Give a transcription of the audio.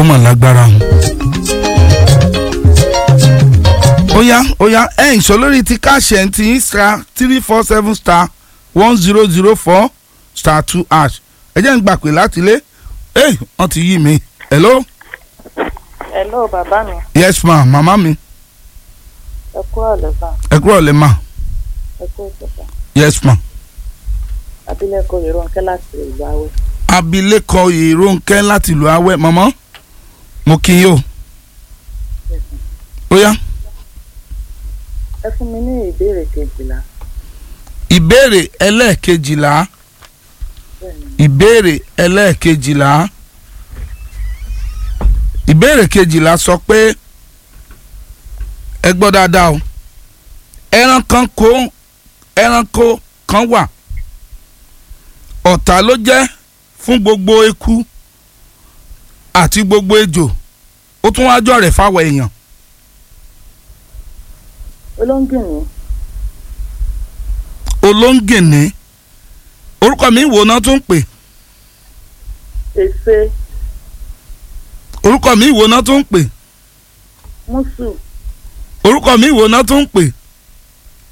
ọmọ lágbára hàn. ó yá ó yá ẹ ìṣó lórí ti káṣẹ̀ ti star three four seven star one zero zero four star two hash ẹ jẹ́ ń gbà pé láti ilé ẹ wọ́n ti yí mi hello hello bàbá mi yes ma màmá mi ẹ kú ọ̀lẹ́fà ẹ kúrò lẹ́ ma ẹ kú ìṣẹ̀fà yes ma. abilékọ Yorùnkẹ́ láti ìlú Awẹ́. abilékọ Ìrónkẹ́ láti ìlú Awẹ́ màmá mo kí yín o ó yá ẹ fún mi ní ìbéèrè kejìlá ìbéèrè ẹlẹ́ẹ̀kejìlá bẹ́ẹ̀ni ìbéèrè ẹlẹ́ẹ̀kejìlá ìbéèrè kejìlá sọ pé ẹ gbọ́ dáadáa o ẹran kan kó ẹranko kan wà ọ̀tá ló jẹ́ fún gbogbo eku àti gbogbo ejò ó tún wáá jọ̀rẹ̀ fáwọn èèyàn olóńgìní olóńgìní orúkọ mi wo náà tún ń pè èsè orúkọ mi wo náà tún ń pè mùsù orúkọ mi wo náà tún ń pè